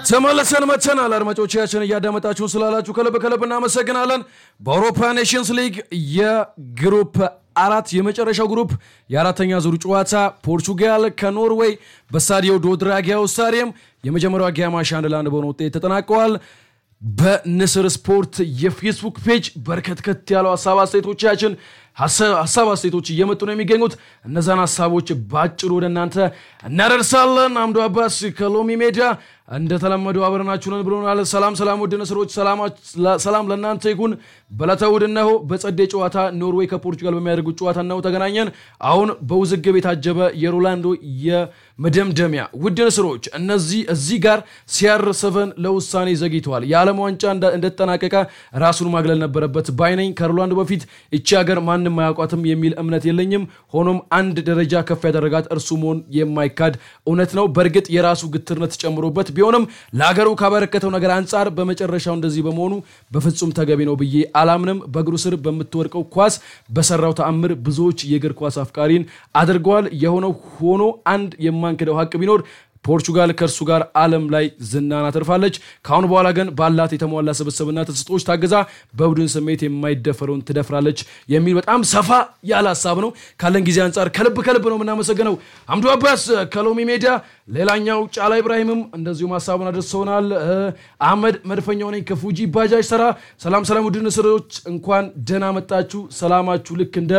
ተመለሰን መተናል። አድማጮቻችን እያዳመጣችሁን ስላላችሁ ከልብ ከልብ እናመሰግናለን። በአውሮፓ ኔሽንስ ሊግ የግሩፕ አራት የመጨረሻው ግሩፕ የአራተኛ ዙር ጨዋታ ፖርቹጋል ከኖርዌይ በስታዲዮ ዶ ድራጊያው ስታዲየም የመጀመሪያው አጋማሽ አንድ ለአንድ በሆነ ውጤት ተጠናቀዋል። በንስር ስፖርት የፌስቡክ ፔጅ በርከትከት ያለው ሀሳብ አስተያየቶቻችን ሀሳብ አስተያየቶች እየመጡ ነው የሚገኙት። እነዛን ሀሳቦች በአጭሩ ወደ እናንተ እናደርሳለን። አምዶ አባስ ከሎሚ ሜዳ እንደተለመደው አብረናችሁ ነን ብሎናል። ሰላም ሰላም፣ ውድ ንስሮች ሰላም ለእናንተ ይሁን። በዕለተ እሑድ እነሆ በጸዴ ጨዋታ ኖርዌይ ከፖርቹጋል በሚያደርጉት ጨዋታ እነሆ ተገናኘን። አሁን በውዝግብ የታጀበ የሮላንዶ የመደምደሚያ ውድ ንስሮች እነዚህ እዚህ ጋር ሲያር ሰቨን ለውሳኔ ዘግይተዋል። የዓለም ዋንጫ እንደተጠናቀቀ ራሱን ማግለል ነበረበት ባይነኝ። ከሮላንዶ በፊት እቺ ሀገር ማንም አያውቋትም የሚል እምነት የለኝም። ሆኖም አንድ ደረጃ ከፍ ያደረጋት እርሱ መሆን የማይካድ እውነት ነው። በእርግጥ የራሱ ግትርነት ጨምሮበት ቢሆንም ለሀገሩ ካበረከተው ነገር አንጻር በመጨረሻው እንደዚህ በመሆኑ በፍጹም ተገቢ ነው ብዬ አላምንም። በእግሩ ስር በምትወድቀው ኳስ በሰራው ተአምር ብዙዎች የእግር ኳስ አፍቃሪን አድርገዋል። የሆነው ሆኖ አንድ የማንክደው ሀቅ ቢኖር ፖርቹጋል ከእርሱ ጋር ዓለም ላይ ዝናን አትርፋለች። ከአሁን በኋላ ግን ባላት የተሟላ ስብስብና ተሰጥኦች ታግዛ በቡድን ስሜት የማይደፈረውን ትደፍራለች የሚል በጣም ሰፋ ያለ ሀሳብ ነው። ካለን ጊዜ አንጻር ከልብ ከልብ ነው የምናመሰግነው። አምዱ አባስ ከሎሚ ሜዳ፣ ሌላኛው ጫላ ኢብራሂምም እንደዚሁም ሀሳቡን አድርሰውናል። አህመድ መድፈኛው ነኝ ከፉጂ ባጃጅ ሰራ። ሰላም ሰላም፣ ውድ ንስሮች እንኳን ደህና መጣችሁ። ሰላማችሁ ልክ እንደ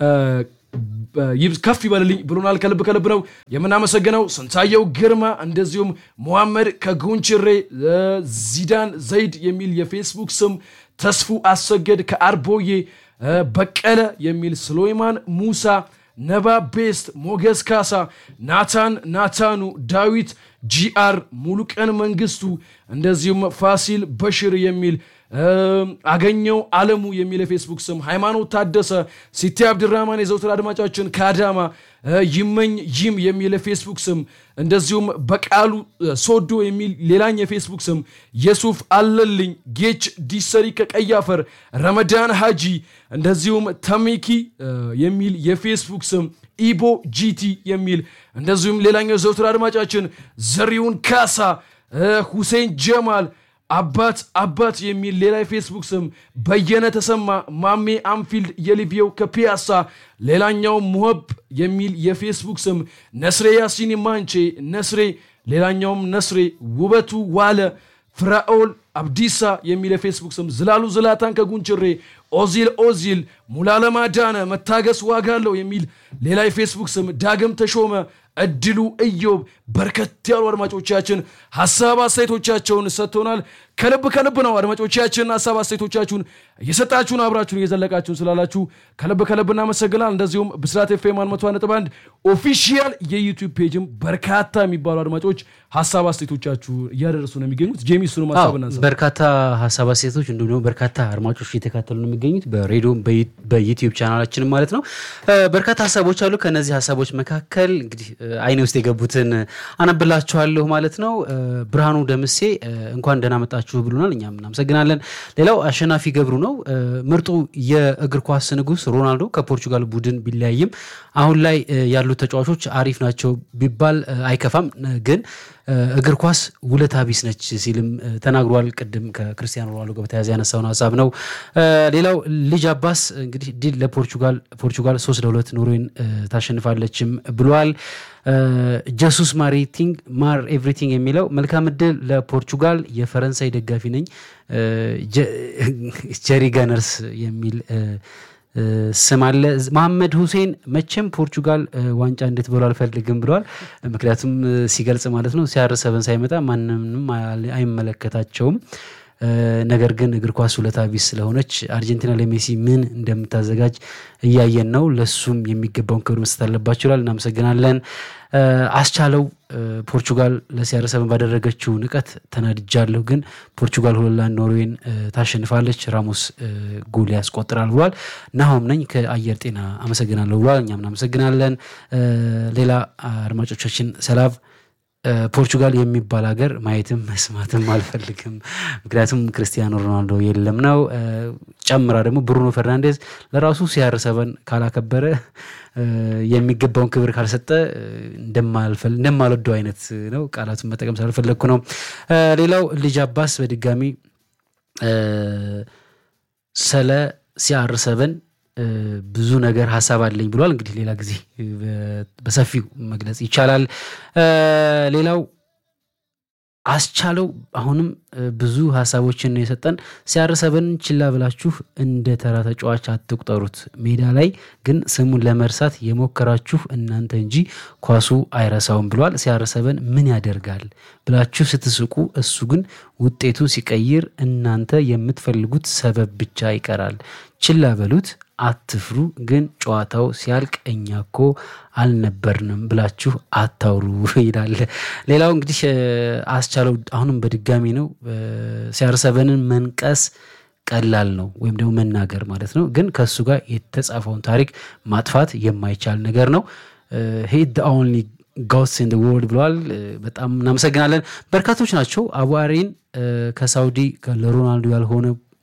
ከፍ ይበልልኝ ብሎናል። ከልብ ከልብ ነው የምናመሰግነው። ስንታየው ግርማ እንደዚሁም መሐመድ ከጉንችሬ፣ ዚዳን ዘይድ የሚል የፌስቡክ ስም፣ ተስፉ አሰገድ ከአርቦዬ፣ በቀለ የሚል ስሎይማን ሙሳ፣ ነባ ቤስት፣ ሞገስ ካሳ፣ ናታን ናታኑ፣ ዳዊት ጂአር፣ ሙሉቀን መንግስቱ እንደዚሁም ፋሲል በሽር የሚል አገኘው አለሙ የሚል የፌስቡክ ስም፣ ሃይማኖት ታደሰ፣ ሲቲ አብድራማን የዘውትር አድማጫችን ከአዳማ፣ ይመኝ ይም የሚል የፌስቡክ ስም፣ እንደዚሁም በቃሉ ሶዶ የሚል ሌላኝ የፌስቡክ ስም፣ የሱፍ አለልኝ፣ ጌች ዲሰሪ ከቀይ አፈር፣ ረመዳን ሃጂ፣ እንደዚሁም ተሚኪ የሚል የፌስቡክ ስም፣ ኢቦ ጂቲ የሚል እንደዚሁም ሌላኛው የዘውትር አድማጫችን ዘሪውን ካሳ፣ ሁሴን ጀማል አባት አባት የሚል ሌላ የፌስቡክ ስም በየነ ተሰማ ማሜ አንፊልድ የሊቢየው ከፒያሳ ሌላኛው ሙሀብ የሚል የፌስቡክ ስም ነስሬ ያሲን ማንቼ ነስሬ ሌላኛውም ነስሬ ውበቱ ዋለ ፍራኦል አብዲሳ የሚል የፌስቡክ ስም ዝላሉ ዝላታን ከጉንችሬ ኦዚል ኦዚል ሙላለማ ዳነ መታገስ ዋጋ አለው የሚል ሌላ የፌስቡክ ስም ዳግም ተሾመ እድሉ እዮብ በርከት ያሉ አድማጮቻችን ሀሳብ አስተያየቶቻቸውን ሰጥተውናል። ከልብ ከልብ ነው አድማጮቻችን ሀሳብ አስተያየቶቻችሁን እየሰጣችሁን አብራችሁን እየዘለቃችሁን ስላላችሁ ከልብ ከልብ እናመሰግናል። እንደዚሁም ብስራት ኤፍኤም መቶ ነጥብ አንድ ኦፊሺያል የዩቲዩብ ፔጅም በርካታ የሚባሉ አድማጮች ሀሳብ አስተያየቶቻችሁ እያደረሱ ነው የሚገኙት። ጄሚ እሱንም ሀሳብ እናንሳ። በርካታ ሀሳብ አስተያየቶች እንዲሁም ደግሞ በርካታ አድማጮች እየተካተሉ ነው የሚገኙት በሬዲዮም በዩቲዩብ ቻናላችንም ማለት ነው። በርካታ ሀሳቦች አሉ። ከነዚህ ሀሳቦች መካከል እንግዲህ አይኔ ውስጥ የገቡትን አነብላችኋለሁ ማለት ነው። ብርሃኑ ደምሴ እንኳን ደህና መጣችሁ ብሎናል። እኛም እናመሰግናለን። ሌላው አሸናፊ ገብሩ ነው። ምርጡ የእግር ኳስ ንጉስ ሮናልዶ ከፖርቹጋል ቡድን ቢለያይም አሁን ላይ ያሉት ተጫዋቾች አሪፍ ናቸው ቢባል አይከፋም ግን እግር ኳስ ውለታ ቢስ ነች ሲልም ተናግሯል። ቅድም ከክርስቲያኖ ሮናልዶ ጋር በተያያዘ ያነሳውን ሀሳብ ነው። ሌላው ልጅ አባስ እንግዲህ ድል ለፖርቹጋል ፖርቹጋል ሶስት ለሁለት ኖርዌይን ታሸንፋለችም ብሏል። ጀሱስ ማሪቲንግ ማር ኤቭሪቲንግ የሚለው መልካም እድል ለፖርቹጋል የፈረንሳይ ደጋፊ ነኝ ጀሪ ጋነርስ የሚል ስም አለ። መሐመድ ሁሴን መቼም ፖርቹጋል ዋንጫ እንድትበሉ አልፈልግም ብለዋል። ምክንያቱም ሲገልጽ ማለት ነው ሲያር ሰበን ሳይመጣ ማንንም አይመለከታቸውም። ነገር ግን እግር ኳስ ውለታ ቢስ ስለሆነች አርጀንቲና ለሜሲ ምን እንደምታዘጋጅ እያየን ነው። ለሱም የሚገባውን ክብር መስጠት አለባቸው ይላል። እናመሰግናለን። አስቻለው ፖርቹጋል ለሲአር ሰበን ባደረገችው ንቀት ተናድጃለሁ፣ ግን ፖርቹጋል ሁለት ለአንድ ኖርዌይን ታሸንፋለች፣ ራሞስ ጎል ያስቆጥራል ብሏል። ናሆም ነኝ ከአየር ጤና አመሰግናለሁ ብሏል። እኛም እናመሰግናለን። ሌላ አድማጮቻችን ሰላም ፖርቹጋል የሚባል ሀገር ማየትም መስማትም አልፈልግም። ምክንያቱም ክርስቲያኖ ሮናልዶ የለም ነው። ጨምራ ደግሞ ብሩኖ ፈርናንዴዝ ለራሱ ሲያር ሰበን ካላከበረ የሚገባውን ክብር ካልሰጠ እንደማልወደው አይነት ነው። ቃላቱን መጠቀም ስላልፈለግኩ ነው። ሌላው ልጅ አባስ በድጋሚ ስለ ሲአር ሰበን ብዙ ነገር ሀሳብ አለኝ ብሏል። እንግዲህ ሌላ ጊዜ በሰፊው መግለጽ ይቻላል። ሌላው አስቻለው አሁንም ብዙ ሀሳቦችን ነው የሰጠን። ሲአር ሰበንን ችላ ብላችሁ እንደ ተራ ተጫዋች አትቁጠሩት። ሜዳ ላይ ግን ስሙን ለመርሳት የሞከራችሁ እናንተ እንጂ ኳሱ አይረሳውም ብሏል። ሲአር ሰበን ምን ያደርጋል ብላችሁ ስትስቁ፣ እሱ ግን ውጤቱ ሲቀይር እናንተ የምትፈልጉት ሰበብ ብቻ ይቀራል። ችላ በሉት፣ አትፍሩ። ግን ጨዋታው ሲያልቅ እኛ እኮ አልነበርንም ብላችሁ አታውሩ ይላል። ሌላው እንግዲህ አስቻለው አሁንም በድጋሚ ነው ሲአር ሰበንን መንቀስ ቀላል ነው ወይም ደግሞ መናገር ማለት ነው። ግን ከእሱ ጋር የተጻፈውን ታሪክ ማጥፋት የማይቻል ነገር ነው። ሂድ ኦንሊ ጎስ ኢን ወርልድ ብለዋል። በጣም እናመሰግናለን። በርካቶች ናቸው አቡአሪን ከሳውዲ ለሮናልዶ ያልሆነ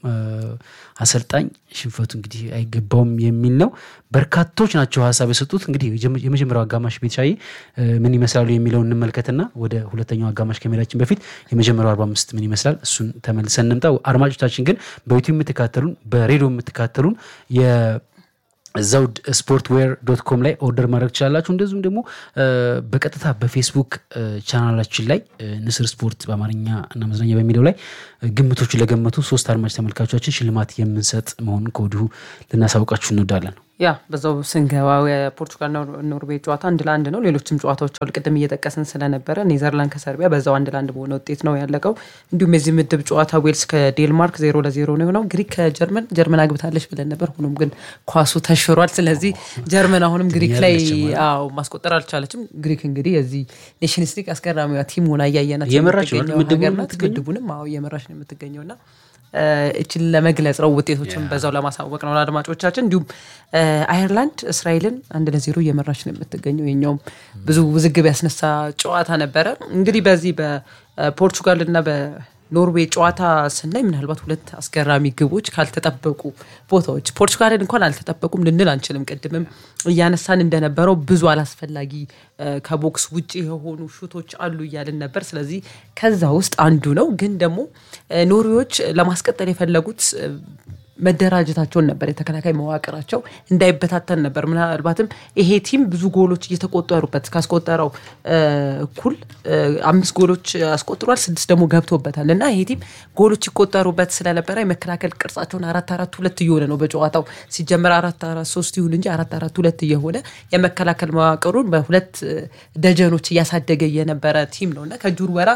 አሰልጣኝ ሽንፈቱ እንግዲህ አይገባውም የሚል ነው። በርካቶች ናቸው ሀሳብ የሰጡት። እንግዲህ የመጀመሪያው አጋማሽ ቤትሻዬ ምን ይመስላሉ የሚለውን እንመልከትና ወደ ሁለተኛው አጋማሽ ከመሄዳችን በፊት የመጀመሪያው 45 ምን ይመስላል እሱን ተመልሰን እንምጣ። አድማጮቻችን ግን በዩቲዩብ የምትካተሉን በሬዲዮ የምትካተሉን ዘውድ ስፖርት ዌር ዶት ኮም ላይ ኦርደር ማድረግ ትችላላችሁ። እንደዚሁም ደግሞ በቀጥታ በፌስቡክ ቻናላችን ላይ ንስር ስፖርት በአማርኛ እና መዝናኛ በሚለው ላይ ግምቶቹን ለገመቱ ሶስት አድማጭ ተመልካቾቻችን ሽልማት የምንሰጥ መሆኑን ከወዲሁ ልናሳውቃችሁ እንወዳለን። ያ በዛው ስንገባ የፖርቱጋልና ኖርዌይ ጨዋታ አንድ ለአንድ ነው። ሌሎችም ጨዋታዎች አሉ። ቅድም እየጠቀስን ስለነበረ ኔዘርላንድ ከሰርቢያ በዛው አንድ ለአንድ በሆነ ውጤት ነው ያለቀው። እንዲሁም የዚህ ምድብ ጨዋታ ዌልስ ከዴንማርክ ዜሮ ለዜሮ ነው የሆነው። ግሪክ ከጀርመን ጀርመን አግብታለች ብለን ነበር። ሆኖም ግን ኳሱ ተሽሯል። ስለዚህ ጀርመን አሁንም ግሪክ ላይ አዎ ማስቆጠር አልቻለችም። ግሪክ እንግዲህ የዚህ ኔሽንስ ሊግ አስገራሚዋ ቲም ሆና እያየናት የምትገኘው ሀገር ናት። ምድቡንም አዎ እየመራች ነው የምትገኘውና እችን ለመግለጽ ነው ውጤቶችን በዛው ለማሳወቅ ነው ለአድማጮቻችን። እንዲሁም አየርላንድ እስራኤልን አንድ ለዜሮ እየመራች ነው የምትገኘው። የኛውም ብዙ ውዝግብ ያስነሳ ጨዋታ ነበረ። እንግዲህ በዚህ በፖርቹጋል እና በኖርዌይ ጨዋታ ስናይ ምናልባት ሁለት አስገራሚ ግቦች ካልተጠበቁ ቦታዎች ፖርቹጋልን እንኳን አልተጠበቁም ልንል አንችልም። ቅድምም እያነሳን እንደነበረው ብዙ አላስፈላጊ ከቦክስ ውጭ የሆኑ ሹቶች አሉ እያልን ነበር። ስለዚህ ከዛ ውስጥ አንዱ ነው። ግን ደግሞ ኖርዌዎች ለማስቀጠል የፈለጉት መደራጀታቸውን ነበር። የተከላካይ መዋቅራቸው እንዳይበታተን ነበር። ምናልባትም ይሄ ቲም ብዙ ጎሎች እየተቆጠሩበት ካስቆጠረው እኩል አምስት ጎሎች አስቆጥሯል፣ ስድስት ደግሞ ገብቶበታል እና ይሄ ቲም ጎሎች ይቆጠሩበት ስለነበረ የመከላከል ቅርጻቸውን አራት አራት ሁለት እየሆነ ነው በጨዋታው ሲጀመር አራት አራት ሶስት ይሁን እንጂ አራት አራት ሁለት እየሆነ የመከላከል መዋቅሩን በሁለት ደጀኖች እያሳደገ የነበረ ቲም ነው እና ከጁር ወራ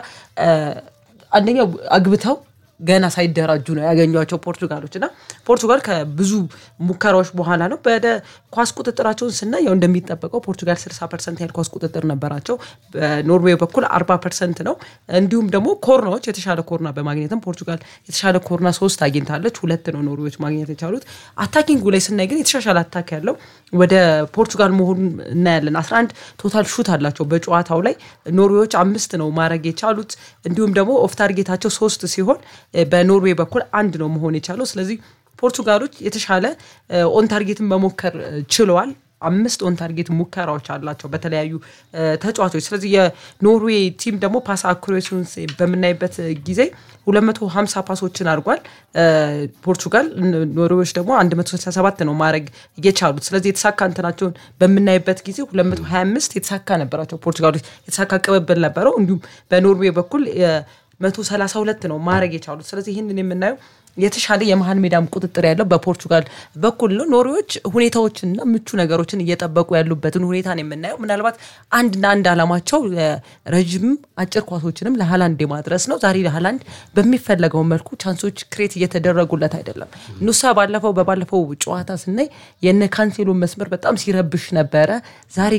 አንደኛው አግብተው ገና ሳይደራጁ ነው ያገኟቸው ፖርቱጋሎች እና ፖርቱጋል ከብዙ ሙከራዎች በኋላ ነው ወደ ኳስ ቁጥጥራቸውን ስናይ ያው እንደሚጠበቀው ፖርቱጋል 60 ፐርሰንት ያህል ኳስ ቁጥጥር ነበራቸው። በኖርዌይ በኩል 40 ፐርሰንት ነው። እንዲሁም ደግሞ ኮርናዎች የተሻለ ኮርና በማግኘትም ፖርቱጋል የተሻለ ኮርና ሶስት አግኝታለች። ሁለት ነው ኖርዌዎች ማግኘት የቻሉት። አታኪንጉ ላይ ስናይ ግን የተሻሻለ አታክ ያለው ወደ ፖርቱጋል መሆኑን እናያለን። 11 ቶታል ሹት አላቸው በጨዋታው ላይ ኖርዌዎች አምስት ነው ማድረግ የቻሉት። እንዲሁም ደግሞ ኦፍ ታርጌታቸው ሶስት ሲሆን በኖርዌይ በኩል አንድ ነው መሆን የቻለው። ስለዚህ ፖርቱጋሎች የተሻለ ኦን ታርጌትን መሞከር ችለዋል። አምስት ኦን ታርጌት ሙከራዎች አላቸው በተለያዩ ተጫዋቾች። ስለዚህ የኖርዌይ ቲም ደግሞ ፓስ አኩሬሲውን በምናይበት ጊዜ 250 ፓሶችን አድርጓል ፖርቱጋል። ኖርዌዎች ደግሞ 167 ነው ማድረግ የቻሉት። ስለዚህ የተሳካ እንትናቸውን በምናይበት ጊዜ 225 የተሳካ ነበራቸው ፖርቱጋሎች፣ የተሳካ ቅብብል ነበረው። እንዲሁም በኖርዌይ በኩል መቶ ሰላሳ ሁለት ነው ማድረግ የቻሉት። ስለዚህ ይህንን የምናየው የተሻለ የመሀል ሜዳም ቁጥጥር ያለው በፖርቹጋል በኩል ነው። ኖርዌዎች ሁኔታዎችንና ምቹ ነገሮችን እየጠበቁ ያሉበትን ሁኔታ ነው የምናየው። ምናልባት አንድና አንድ አላማቸው ረዥም አጭር ኳሶችንም ለሀላንድ የማድረስ ነው። ዛሬ ለሀላንድ በሚፈለገው መልኩ ቻንሶች ክሬት እየተደረጉለት አይደለም። ኑሳ ባለፈው በባለፈው ጨዋታ ስናይ የነ ካንሴሎ መስመር በጣም ሲረብሽ ነበረ። ዛሬ ግን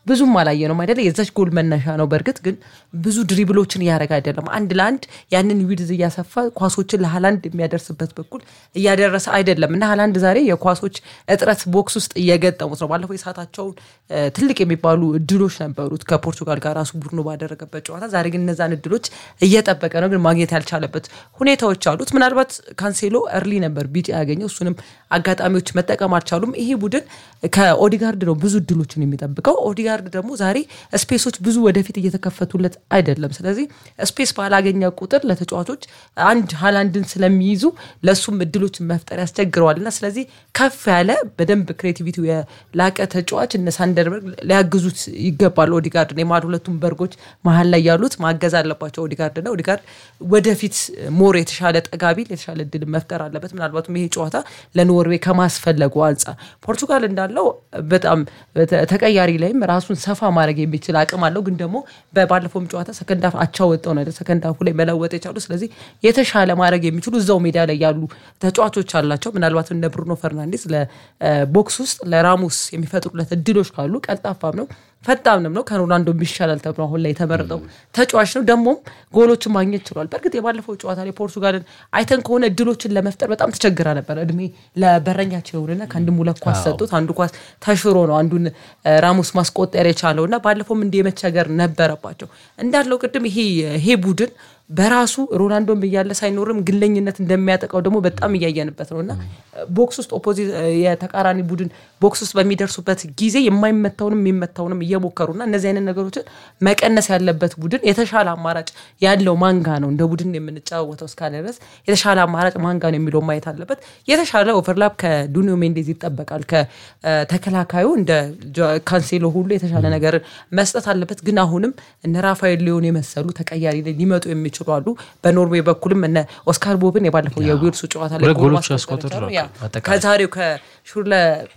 ብዙም አላየ ነው አይደለ? የዛች ጎል መነሻ ነው። በእርግጥ ግን ብዙ ድሪብሎችን እያደረገ አይደለም። አንድ ለአንድ ያንን ዊድዝ እያሰፋ ኳሶችን ለሃላንድ የሚያደርስበት በኩል እያደረሰ አይደለም እና ሃላንድ ዛሬ የኳሶች እጥረት ቦክስ ውስጥ እየገጠሙት ነው። ባለፈው የሰዓታቸውን ትልቅ የሚባሉ እድሎች ነበሩት ከፖርቱጋል ጋር ራሱ ቡድኑ ባደረገበት ጨዋታ። ዛሬ ግን እነዛን እድሎች እየጠበቀ ነው፣ ግን ማግኘት ያልቻለበት ሁኔታዎች አሉት። ምናልባት ካንሴሎ እርሊ ነበር ቢጫ ያገኘው፣ እሱንም አጋጣሚዎች መጠቀም አልቻሉም። ይሄ ቡድን ከኦዲጋርድ ነው ብዙ እድሎችን የሚጠብቀው። ኦዲጋርድ ደግሞ ዛሬ ስፔሶች ብዙ ወደፊት እየተከፈቱለት አይደለም። ስለዚህ ስፔስ ባላገኘ ቁጥር ለተጫዋቾች አንድ ሃላንድን ስለሚይዙ ለእሱም እድሎችን መፍጠር ያስቸግረዋል እና ስለዚህ ከፍ ያለ በደንብ ክሬቲቪቲ የላቀ ተጫዋች እነ ሳንደርበርግ ሊያግዙት ይገባል። ኦዲጋርድ የማል ሁለቱም በርጎች መሀል ላይ ያሉት ማገዝ አለባቸው። ኦዲጋርድ እና ኦዲጋርድ ወደፊት ሞር የተሻለ ጠጋቢል የተሻለ እድል መፍጠር አለበት። ምናልባትም ይሄ ጨዋታ ለኖርዌይ ከማስፈለጉ አንጻር ፖርቱጋል እንዳለው በጣም ተቀያሪ ላይም ራሱን ሰፋ ማድረግ የሚችል አቅም አለው። ግን ደግሞ ባለፈውም ጨዋታ ሰከንዳፍ አቻ ወጠው ነው ሰከንዳፉ ላይ መለወጥ የቻሉ ስለዚህ የተሻለ ማድረግ የሚችሉ እዛው ሜዳ ላይ ያሉ ተጫዋቾች አላቸው። ምናልባት እነ ብሩኖ ፈርናንዴስ ለቦክስ ውስጥ ለራሙስ የሚፈጥሩለት እድሎች ካሉ ቀልጣፋም ነው ፈጣንም ነው ከሮናልዶ ይሻላል ተብሎ አሁን ላይ የተመረጠው ተጫዋች ነው። ደግሞም ጎሎችን ማግኘት ችሏል። በእርግጥ የባለፈው ጨዋታ ላይ ፖርቱጋልን አይተን ከሆነ እድሎችን ለመፍጠር በጣም ተቸግራ ነበር። እድሜ ለበረኛቸው የሆነና ከአንድም ሁለት ኳስ ሰጡት። አንዱ ኳስ ተሽሮ ነው አንዱን ራሙስ ማስቆጠር የቻለው እና ባለፈውም እንዲህ የመቸገር ነበረባቸው እንዳለው ቅድም ይሄ ይሄ ቡድን በራሱ ሮናልዶም እያለ ሳይኖርም ግለኝነት እንደሚያጠቃው ደግሞ በጣም እያየንበት ነው እና ቦክስ ውስጥ ኦፖዚት የተቃራኒ ቡድን ቦክስ ውስጥ በሚደርሱበት ጊዜ የማይመታውንም የሚመታውንም እየሞከሩና እነዚህ አይነት ነገሮችን መቀነስ ያለበት ቡድን የተሻለ አማራጭ ያለው ማንጋ ነው። እንደ ቡድን የምንጫወተው እስካለ ድረስ የተሻለ አማራጭ ማንጋ ነው የሚለው ማየት አለበት። የተሻለ ኦቨርላፕ ከዱኒዮ ሜንዴዝ ይጠበቃል። ከተከላካዩ እንደ ካንሴሎ ሁሉ የተሻለ ነገር መስጠት አለበት። ግን አሁንም እነ ራፋኤል ሊዮን የመሰሉ ተቀያሪ ላይ ሊመጡ የሚችሉ አሉ። በኖርዌይ በኩልም እነ ኦስካር ቦብን የባለፈው የዊልሱ ጨዋታ ላይ ሁለት ጎሎች ያስቆጥራሉ። ከዛሬው ከሹርለ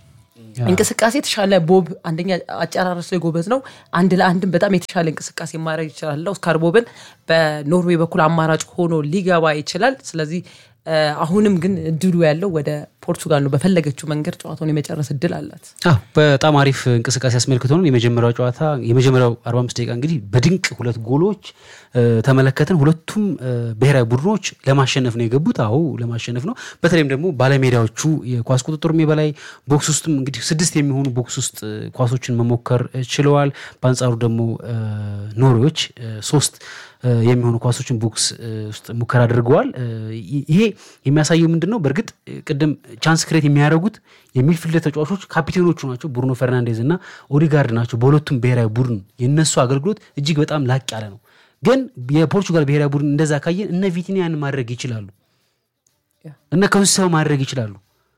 እንቅስቃሴ የተሻለ ቦብ አንደኛ አጨራረስ ላይ ጎበዝ ነው። አንድ ለአንድም በጣም የተሻለ እንቅስቃሴ ማድረግ ይችላል። ኦስካር ቦብን በኖርዌይ በኩል አማራጭ ሆኖ ሊገባ ይችላል። ስለዚህ አሁንም ግን እድሉ ያለው ወደ ፖርቱጋል ነው። በፈለገችው መንገድ ጨዋታውን የመጨረስ እድል አላት። በጣም አሪፍ እንቅስቃሴ አስመልክቶን የመጀመሪያው ጨዋታ የመጀመሪያው 45 ደቂቃ እንግዲህ በድንቅ ሁለት ጎሎች ተመለከትን። ሁለቱም ብሔራዊ ቡድኖች ለማሸነፍ ነው የገቡት። አዎ ለማሸነፍ ነው። በተለይም ደግሞ ባለሜዳዎቹ የኳስ ቁጥጥሩም የበላይ ቦክስ ውስጥም እንግዲህ ስድስት የሚሆኑ ቦክስ ውስጥ ኳሶችን መሞከር ችለዋል። በአንጻሩ ደግሞ ኖርዌዎች ሶስት የሚሆኑ ኳሶችን ቦክስ ውስጥ ሙከራ አድርገዋል። ይሄ የሚያሳየው ምንድን ነው? በእርግጥ ቅድም ቻንስ ክሬት የሚያደርጉት የሚድፊልድ ተጫዋቾች ካፒቴኖቹ ናቸው። ብሩኖ ፈርናንዴዝ እና ኦዲጋርድ ናቸው። በሁለቱም ብሔራዊ ቡድን የነሱ አገልግሎት እጅግ በጣም ላቅ ያለ ነው። ግን የፖርቹጋል ብሔራዊ ቡድን እንደዛ ካየን እነ ቪቲኒያን ማድረግ ይችላሉ፣ እነ ከንሰው ማድረግ ይችላሉ።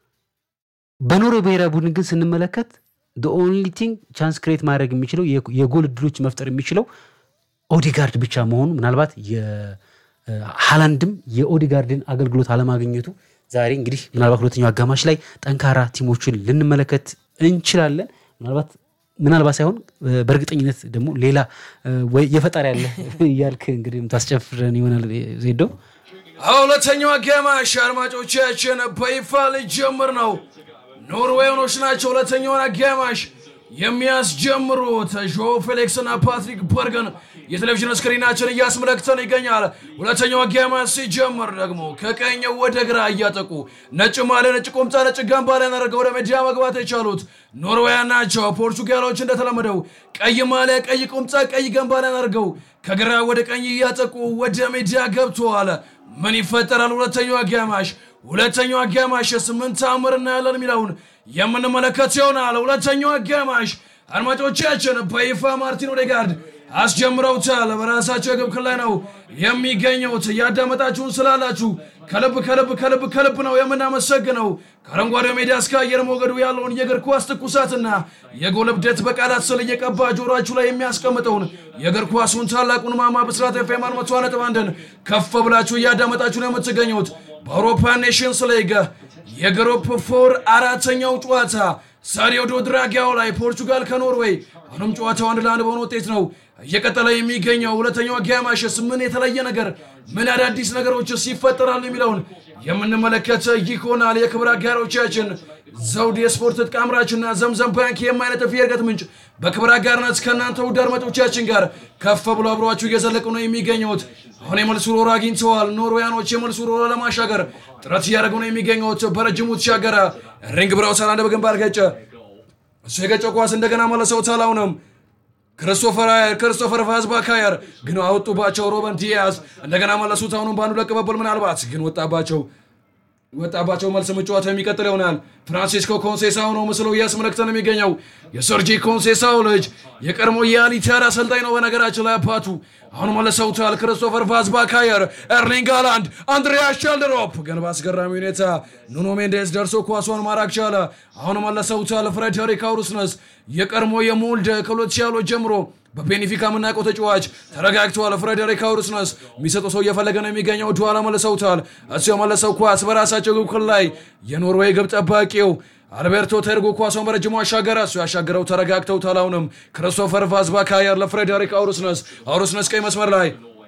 በኖርዌይ ብሔራዊ ቡድን ግን ስንመለከት ኦንሊ ቲንግ ቻንስ ክሬት ማድረግ የሚችለው የጎል እድሎች መፍጠር የሚችለው ኦዲጋርድ ብቻ መሆኑ ምናልባት የሃላንድም የኦዲጋርድን አገልግሎት አለማግኘቱ ዛሬ እንግዲህ ምናልባት ሁለተኛው አጋማሽ ላይ ጠንካራ ቲሞችን ልንመለከት እንችላለን። ምናልባት ምናልባት ሳይሆን በእርግጠኝነት ደግሞ ሌላ ወይ የፈጣሪ ያለ እያልክ እንግዲህ ታስጨፍረን ይሆናል ዜዶ። ሁለተኛው አጋማሽ አድማጮቻችን በይፋ ሊጀምር ነው። ኖርዌያኖች ናቸው ሁለተኛውን አጋማሽ የሚያስጀምሩት ዦ ፌሊክስ እና ፓትሪክ በርገን የቴሌቪዥን ስክሪናችን እያስመለክተን ይገኛል። ሁለተኛው አጋማሽ ሲጀምር ደግሞ ከቀኝ ወደ ግራ እያጠቁ ነጭ ማሊያ፣ ነጭ ቁምጣ፣ ነጭ ጋምባሊያን አድርገው ወደ ሜዳ መግባት የቻሉት ኖርዌያን ናቸው። ፖርቹጋሎች እንደተለመደው ቀይ ማሊያ፣ ቀይ ቁምጣ፣ ቀይ ጋምባሊያን አድርገው ከግራ ወደ ቀኝ እያጠቁ ወደ ሜዳ ገብተዋል። ምን ይፈጠራል? ሁለተኛው አጋማሽ ሁለተኛው አጋማሽ የስምንት ተአምር እናያለን የሚለውን የምንመለከት ይሆናል። ሁለተኛው አጋማሽ አድማጮቻችን በይፋ ማርቲን ኦዴጋርድ አስጀምረውታል። በራሳቸው የግብ ክልል ላይ ነው የሚገኙት። እያዳመጣችሁን ስላላችሁ ከልብ ከልብ ከልብ ከልብ ነው የምናመሰግነው። ከአረንጓዴው ሜዳ እስከ አየር ሞገዱ ያለውን የእግር ኳስ ትኩሳትና የጎል እብደት በቃላት ስል እየቀባ ጆሯችሁ ላይ የሚያስቀምጠውን የእግር ኳሱን ታላቁን ማማ ብስራት ኤፍ ኤም መቶ ነጥብ አንድን ከፍ ብላችሁ እያዳመጣችሁ ነው የምትገኙት። በአውሮፓ ኔሽንስ ሊግ የግሩፕ ፎር አራተኛው ጨዋታ ሳሪዮ ዶ ድራጊያው ላይ ፖርቹጋል ከኖርዌይ አሁንም ጨዋታው አንድ ለአንድ በሆነ ውጤት ነው እየቀጠለ የሚገኘው። ሁለተኛው አጋማሽስ ምን የተለየ ነገር ምን አዳዲስ ነገሮችስ ይፈጠራሉ የሚለውን የምንመለከት ይሆናል። የክብር አጋሮቻችን ዘውድ የስፖርት ትጥቅ አምራችና ዘምዘም ባንክ የማይነጥፍ የእድገት ምንጭ በክብር አጋርነት ከእናንተ ውድ አድማጮቻችን ጋር ከፍ ብሎ አብሯችሁ እየዘለቁ ነው የሚገኙት። አሁን የመልሱ ሮሮ አግኝተዋል። ኖርዌያኖች የመልሱ ሮሮ ለማሻገር ጥረት እያደረጉ ነው የሚገኙት። በረጅሙ ተሻገረ። ሪንግ ብራውሰር አንድ በግንባር ገጨ። እሱ የገጨው ኳስ እንደገና መለሰውታል። አሁንም ክርስቶፈር አየር ክርስቶፈር ቫዝባካየር ግን አወጡባቸው። ሮበን ዲያዝ እንደገና መለሱት። አሁንም በአንዱ ለቅበብል ምናልባት ግን ወጣባቸው ወጣባቸው መልስ መጫወት የሚቀጥል ይሆናል። ፍራንሲስኮ ኮንሴሳው ነው ምስሉ እያስመለክተን የሚገኘው የሰርጂ ኮንሴሳው ልጅ የቀድሞ የአሊታር አሰልጣኝ ነው። በነገራችን ላይ አባቱ አሁን መለሰውታል። ክርስቶፈር ቫዝባካየር፣ ኤርሊንግ ሃላንድ፣ አንድሪያ ሸልደሮፕ ግን በአስገራሚ ሁኔታ ኑኖ ሜንዴስ ደርሶ ኳሷን ማራክ ቻለ። አሁን መለሰውታል። ፍሬደሪክ አውሩስነስ የቀድሞ የሞልደ ከሁለት ሺህ ያህሎች ጀምሮ በቤኒፊካ የምናውቀው ተጫዋች ተረጋግተዋል። ፍሬደሪክ አውሩስነስ የሚሰጠው ሰው እየፈለገ ነው የሚገኘው። ኋላ መለሰውታል። እሱ የመለሰው ኳስ በራሳቸው ግብ ክልል ላይ የኖርዌይ ግብ ጠባቂው አልቤርቶ ተርጎ ኳሷን በረጅሙ አሻገረ። እሱ ያሻገረው ተረጋግተውታል። አሁንም ክርስቶፈር ቫዝባካየር ለፍሬደሪክ አውሩስነስ አውሩስነስ ቀይ መስመር ላይ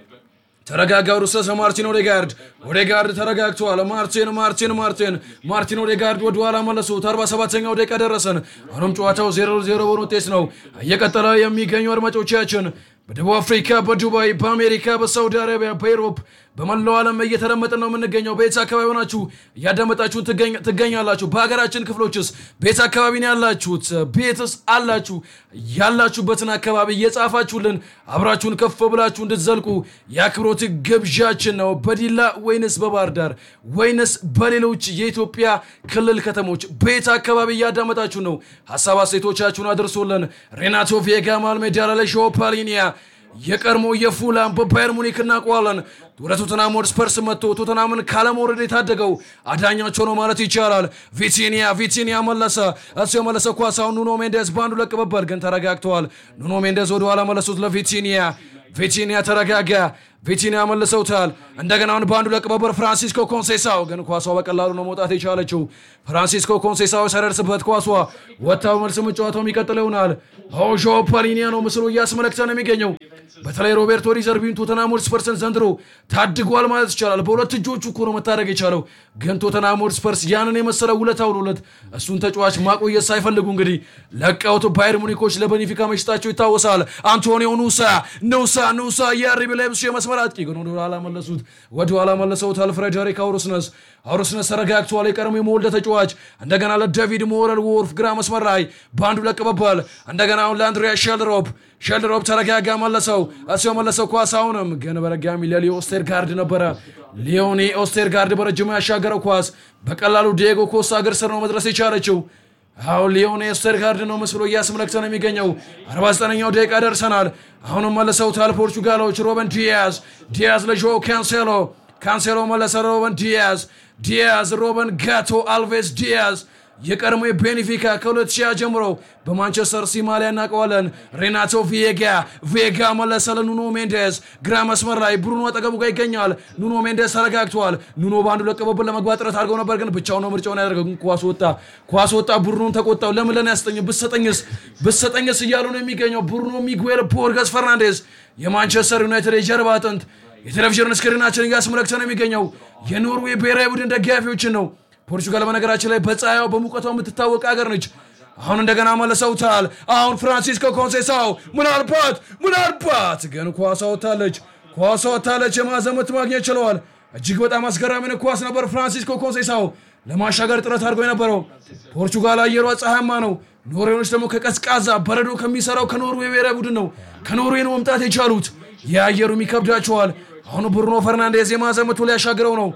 ተረጋጋ ሩሰሰ ማርቲን ኦዴጋርድ ኦዴጋርድ ተረጋግተዋል። ማርቲን ማርቲን ማርቲን ማርቲን ኦዴጋርድ ወደ ኋላ መለሱት። 47ኛው ደቂቃ ደረሰን። አሁንም ጨዋታው 0 0 በሆነ ውጤት ነው እየቀጠለ የሚገኙ አድማጮቻችን በደቡብ አፍሪካ፣ በዱባይ፣ በአሜሪካ፣ በሳውዲ አረቢያ፣ በኤሮፕ በመላው ዓለም እየተደመጥን ነው የምንገኘው። በየት አካባቢ ሆናችሁ እያዳመጣችሁን ትገኛላችሁ? በሀገራችን ክፍሎችስ ቤት አካባቢ ነው ያላችሁት? ቤትስ አላችሁ? ያላችሁበትን አካባቢ እየጻፋችሁልን አብራችሁን ከፍ ብላችሁ እንድትዘልቁ የአክብሮት ግብዣችን ነው። በዲላ ወይንስ በባህር ዳር ወይንስ በሌሎች የኢትዮጵያ ክልል ከተሞች ቤት አካባቢ እያዳመጣችሁ ነው? ሀሳብ አስተያየቶቻችሁን አድርሶልን ሬናቶ ቬጋ ማልሜዳ ላይ ሾፓሊኒያ የቀድሞ የፉላም በባየር ሙኒክ እናውቀዋለን። ወደ ቶተናም ሆትስፐርስ መጥቶ ቶተናምን ካለመውረድ የታደገው አዳኛቸው ነው ማለት ይቻላል። ቪቲኒያ ቪቲኒያ መለሰ። እሱ የመለሰ ኳስ አሁን ኑኖ ሜንዴዝ በአንዱ ለቅበበል ግን ተረጋግተዋል። ኑኖ ሜንዴዝ ወደኋላ መለሱት ለቪቲኒያ ቪቲኒያ ተረጋጋ። ቪቲኒያ መልሰውታል። እንደገና አሁን በአንዱ ለቅበበር ፍራንሲስኮ ኮንሴሳው ግን ኳሷ በቀላሉ ነው መውጣት የቻለችው። ፍራንሲስኮ ኮንሴሳው ሳይደርስበት ኳሷ ወታው መልስ መጫወተው የሚቀጥል ይሆናል። ሆዦ ፓሊኒያ ነው ምስሉ እያስመለክተን የሚገኘው። በተለይ ሮቤርቶ ዲዘርቢን ቶተናም ሆትስፐርስን ዘንድሮ ታድጓል ማለት ይቻላል። በሁለት እጆቹ እኮ ነው መታደግ የቻለው። ግን ቶተናም ሆትስፐርስ ያንን የመሰለ ውለታ ውሎለት እሱን ተጫዋች ማቆየት ሳይፈልጉ እንግዲህ ለቀውት ባየር ሙኒኮች ለቤኒፊካ መሽጣቸው ይታወሳል። አንቶኒዮ ኑሳ ኑሳ ኑሳ የአርቢ ላይፕዚግ የመስመር አጥቂ ግን ወደ ኋላ መለሱት። ወደ ኋላ መለሰውታል። ፍሬደሪክ አውሩስነስ አውሩስነስ ተረጋግተዋል። የቀድሞ የመወልደ ተጫዋች እንደገና ለዳቪድ ሞረል ወርፍ ግራ መስመር ላይ በአንዱ ለቅበባል። እንደገና አሁን ለአንድሪያ ሼልሮፕ ሼልሮፕ ተረጋጋ መለሰው። እሱ የመለሰው ኳስ አሁንም ግን በረጋሚ ለሊዮ ኦስቴርጋርድ ነበረ። ሊዮኒ ኦስቴርጋርድ በረጅሙ ያሻገረው ኳስ በቀላሉ ዲየጎ ኮስታ እግር ስር ነው መድረስ የቻለችው። አሁን ሊዮኔ ኦስቴርጋርድ ነው ምስሉ እያስመለክተ ነው የሚገኘው። 49ኛው ደቂቃ ደርሰናል። አሁንም መለሰውታል ፖርቹጋሎች። ሮበን ዲያዝ ዲያዝ ለጆ ካንሴሎ ካንሴሎ መለሰ። ሮበን ዲያዝ ዲያዝ ሮበን ጋቶ አልቬስ ዲያዝ የቀድሞ የቤኒፊካ ከ2000 ጀምሮ በማንቸስተር ሲቲ ማሊያ እናውቀዋለን። ሬናቶ ቪዬጋ ቪዬጋ መለሰ ለኑኖ ሜንዴዝ ግራ መስመር ላይ ብሩኖ አጠገቡ ጋር ይገኛል። ኑኖ ሜንዴዝ ተረጋግቷል። ኑኖ በአንዱ ለቅበብል ለመግባት ጥረት አድርገው ነበር፣ ግን ብቻው ነው ምርጫውን ያደርገው። ግን ኳስ ወጣ፣ ኳስ ወጣ። ብሩኖን ተቆጣው። ለምን ለኔ ያስጠኝ ብሰጠኝስ ብሰጠኝስ እያሉ ነው የሚገኘው። ብሩኖ ሚጉኤል ቦርገስ ፈርናንዴዝ የማንቸስተር ዩናይትድ የጀርባ አጥንት የቴሌቪዥን ስክሪናችን እያስመለክተ ነው የሚገኘው የኖርዌይ ብሔራዊ ቡድን ደጋፊዎችን ነው። ፖርቹጋል በነገራችን ላይ በፀሐዩ በሙቀቷ የምትታወቅ ሀገር ነች። አሁን እንደገና መለሰውታል። አሁን ፍራንሲስኮ ኮንሴሳው ምናልባት ምናልባት ግን ኳሷ ወታለች፣ ኳሷ ወታለች። የማዕዘን ምት ማግኘት ችለዋል። እጅግ በጣም አስገራሚ ኳስ ነበር። ፍራንሲስኮ ኮንሴሳው ለማሻገር ጥረት አድርጎ የነበረው ፖርቹጋል አየሯ ፀሐያማ ነው። ኖርዌዮች ደግሞ ከቀዝቃዛ በረዶ ከሚሰራው ከኖርዌይ ብሔራዊ ቡድን ነው ከኖርዌይ ነው መምጣት የቻሉት። የአየሩም ይከብዳቸዋል። አሁን ብሩኖ ፈርናንዴዝ የማዕዘን ምቱ ሊያሻግረው ነው።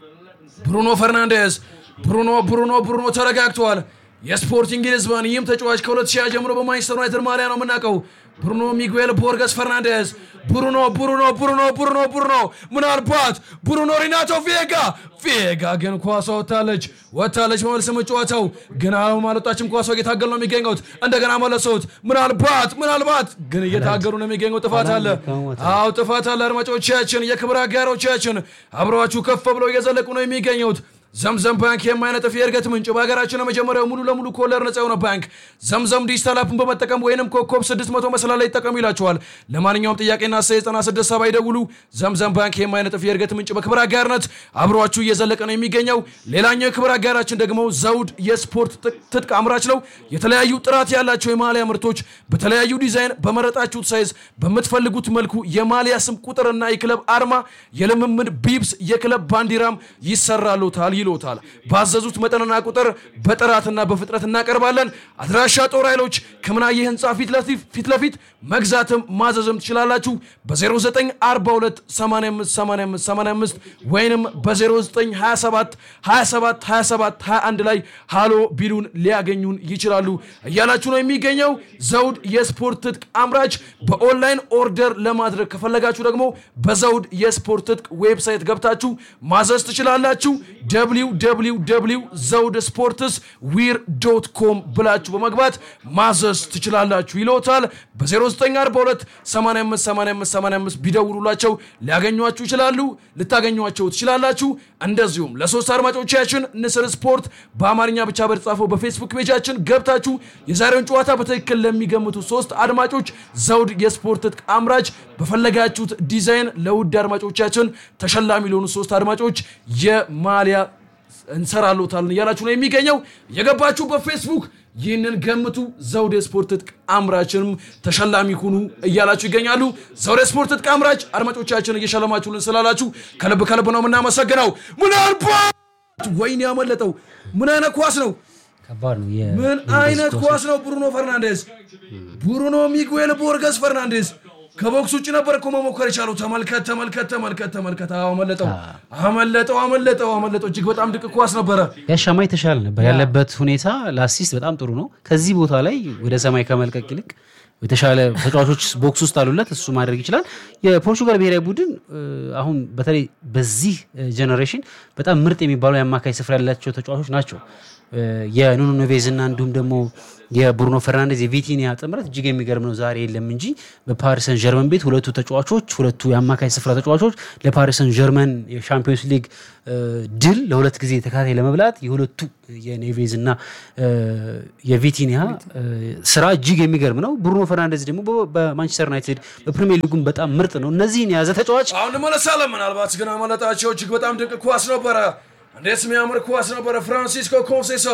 ብሩኖ ፈርናንዴዝ ብሩኖ ብሩኖ ብሩኖ ተረጋግተዋል። የስፖርቲንግ ሊዝበን ይህም ተጫዋች ከ2000 ጀምሮ በማንቸስተር ዩናይትድ ማሊያ ነው የምናውቀው። ብሩኖ ሚጉኤል ቦርገስ ፈርናንዴዝ ብሩኖ ብሩኖ ብሩኖ ብሩኖ ብሩኖ ምናልባት ብሩኖ ሪናቶ ቪዬጋ ቪዬጋ ግን ኳሷ ወታለች ወታለች። በመልስ መጫወተው ግን አሁን አልወጣችም። ኳሷ እየታገሉ ነው የሚገኙት። እንደገና መለሱት። ምናልባት ምናልባት ግን እየታገሉ ነው የሚገኘው። ጥፋት አለ። አዎ ጥፋት አለ። አድማጮቻችን፣ የክብር አጋሮቻችን አብረዋችሁ ከፍ ብለው እየዘለቁ ነው የሚገኙት። ዘምዘም ባንክ የማይነጥፍ የእድገት ምንጭ በሀገራችን የመጀመሪያው ሙሉ ለሙሉ ከወለድ ነጻ የሆነ ባንክ ዘምዘም ዲጂታል አፕን በመጠቀም ወይንም ኮከብ 600 መሰላል ላይ ይጠቀሙ ይላቸዋል። ለማንኛውም ጥያቄና ሳ 96 ሰባ ይደውሉ። ዘምዘም ባንክ የማይነጥፍ የእድገት ምንጭ በክብር አጋርነት አብሯችሁ እየዘለቀ ነው የሚገኘው። ሌላኛው የክብር አጋራችን ደግሞ ዘውድ የስፖርት ትጥቅ አምራች ነው። የተለያዩ ጥራት ያላቸው የማሊያ ምርቶች በተለያዩ ዲዛይን በመረጣችሁት ሳይዝ በምትፈልጉት መልኩ የማሊያ ስም ቁጥርና የክለብ አርማ የልምምድ ቢብስ የክለብ ባንዲራም ይሰራሉታል ይሎታል። ባዘዙት መጠንና ቁጥር በጥራትና በፍጥነት እናቀርባለን። አድራሻ ጦር ኃይሎች ከምናየ ህንፃ ፊት ለፊት መግዛትም ማዘዝም ትችላላችሁ። በ0942 858585 ወይንም በ0927 27 27 21 ላይ ሃሎ ቢሉን ሊያገኙን ይችላሉ እያላችሁ ነው የሚገኘው። ዘውድ የስፖርት ትጥቅ አምራች በኦንላይን ኦርደር ለማድረግ ከፈለጋችሁ ደግሞ በዘውድ የስፖርት ትጥቅ ዌብሳይት ገብታችሁ ማዘዝ ትችላላችሁ። www ዘውድ ስፖርትስ ዊር ዶት ኮም ብላችሁ በመግባት ማዘዝ ትችላላችሁ ይለውታል። በ0942 858585 ቢደውሉላቸው ሊያገኟችሁ ይችላሉ፣ ልታገኟቸው ትችላላችሁ። እንደዚሁም ለሶስት አድማጮቻችን ንስር ስፖርት በአማርኛ ብቻ በተጻፈው በፌስቡክ ፔጃችን ገብታችሁ የዛሬውን ጨዋታ በትክክል ለሚገምቱ ሶስት አድማጮች ዘውድ የስፖርት ትጥቅ አምራች በፈለጋችሁት ዲዛይን ለውድ አድማጮቻችን ተሸላሚ ለሆኑ ሶስት አድማጮች የማሊያ እንሰራሎታል እያላችሁ ነው የሚገኘው። የገባችሁ በፌስቡክ ይህንን ገምቱ፣ ዘውድ የስፖርት ትጥቅ አምራችንም ተሸላሚ ሁኑ እያላችሁ ይገኛሉ። ዘውድ የስፖርት ትጥቅ አምራች አድማጮቻችን እየሸለማችሁልን ስላላችሁ ከልብ ከልብ ነው የምናመሰግነው። ምናልባት ወይኔ ያመለጠው ምን አይነት ኳስ ነው? ከባድ ነው። የ- ምን አይነት ኳስ ነው? ብሩኖ ፈርናንዴዝ ብሩኖ ሚጉኤል ቦርገስ ፈርናንዴዝ ከቦክስ ውጭ ነበር እኮ መሞከር የቻለው። ተመልከት ተመልከት ተመልከት ተመልከት። አዎ፣ አመለጠው አመለጠው አመለጠው አመለጠው። እጅግ በጣም ድቅ ኳስ ነበረ። ያሻማ የተሻለ ነበር ያለበት ሁኔታ ለአሲስት በጣም ጥሩ ነው። ከዚህ ቦታ ላይ ወደ ሰማይ ከመልቀቅ ይልቅ የተሻለ ተጫዋቾች ቦክስ ውስጥ አሉለት፣ እሱ ማድረግ ይችላል። የፖርቹጋል ብሔራዊ ቡድን እ፣ አሁን በተለይ በዚህ ጀኔሬሽን በጣም ምርጥ የሚባሉ የአማካይ ስፍራ ያላቸው ተጫዋቾች ናቸው። እ፣ የኑኖ ኔቬዝ እና እንዲሁም ደግሞ የብሩኖ ፈርናንዴዝ የቪቲኒያ ጥምረት እጅግ የሚገርም ነው። ዛሬ የለም እንጂ በፓሪስ ሰን ጀርመን ቤት ሁለቱ ተጫዋቾች ሁለቱ የአማካይ ስፍራ ተጫዋቾች ለፓሪስ ሰን ጀርመን የሻምፒዮንስ ሊግ እ፣ ድል ለሁለት ጊዜ ተከታታይ ለመብላት የሁለቱ የኔቬዝ እና እ፣ የቪቲኒያ እ፣ ስራ እጅግ የሚገርም ነው። ብሩኖ ፈርናንዴዝ ደግሞ በ- በማንቸስተር ዩናይትድ በፕሪሚየር ሊጉም በጣም ምርጥ ነው። እነዚህን የያዘ ተጫዋች አሁን እንመለሳለን። ምናልባት ግን አመለጣቸው። እጅግ በጣም ድንቅ ኳስ ነበረ። እንዴት የሚያምር ኳስ ነበረ። ፍራንሲስኮ ኮንሴሶ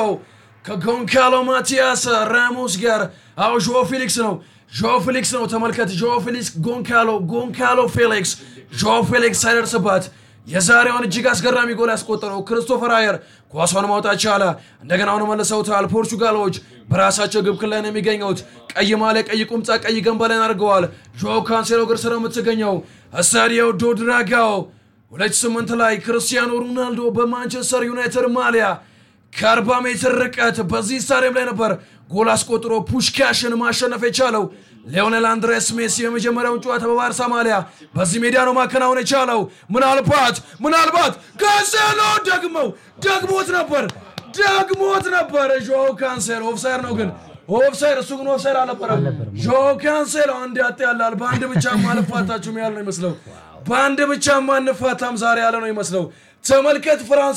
ከጎንካሎ ማቲያስ ራሞስ ጋር አዎ፣ ዦ ፊሊክስ ነው ዦ ፊሊክስ ነው። ተመልከት፣ ዦ ፊሊክስ ጎንካሎ፣ ጎንካሎ ፌሊክስ፣ ዦ ፊሊክስ ሳይደርስባት የዛሬውን እጅግ አስገራሚ ጎል ያስቆጠረው ክሪስቶፈር አየር ኳሷን ማውጣት ቻለ። እንደገና አሁን መልሰውታል። ፖርቹጋሎች በራሳቸው ግብ ክልል ላይ ነው የሚገኙት። ቀይ ማሊያ፣ ቀይ ቁምጣ፣ ቀይ ገንበላን አድርገዋል። ጆ ካንሴሎ እግር ስር የምትገኘው ስታዲዮ ዶ ድራጋኦ 2008 ላይ ክርስቲያኖ ሮናልዶ በማንቸስተር ዩናይትድ ማሊያ ከ40 ሜትር ርቀት በዚህ ስታዲየም ላይ ነበር ጎል አስቆጥሮ ፑሽካሽን ማሸነፍ የቻለው። ሊዮኔል አንድሬስ ሜሲ የመጀመሪያውን ጨዋታ በባርሳ ማሊያ በዚህ ሜዳ ነው ማከናወን የቻለው። ምናልባት ምናልባት ካንሴሎ ደግመው ደግሞት ነበር ደግሞት ነበር። ጆ ካንሴሎ ኦፍሳይድ ነው ግን ኦፍሳይድ እሱ ግን ኦፍሳይድ አልነበረም። ጆ ካንሴሎ አንድ ያጥ ያላል በአንድ ብቻ ማልፋታችሁም ያለ ነው ይመስለው በአንድ ብቻ ማንፋታም ዛሬ ያለ ነው ይመስለው። ተመልከት ፍራንስ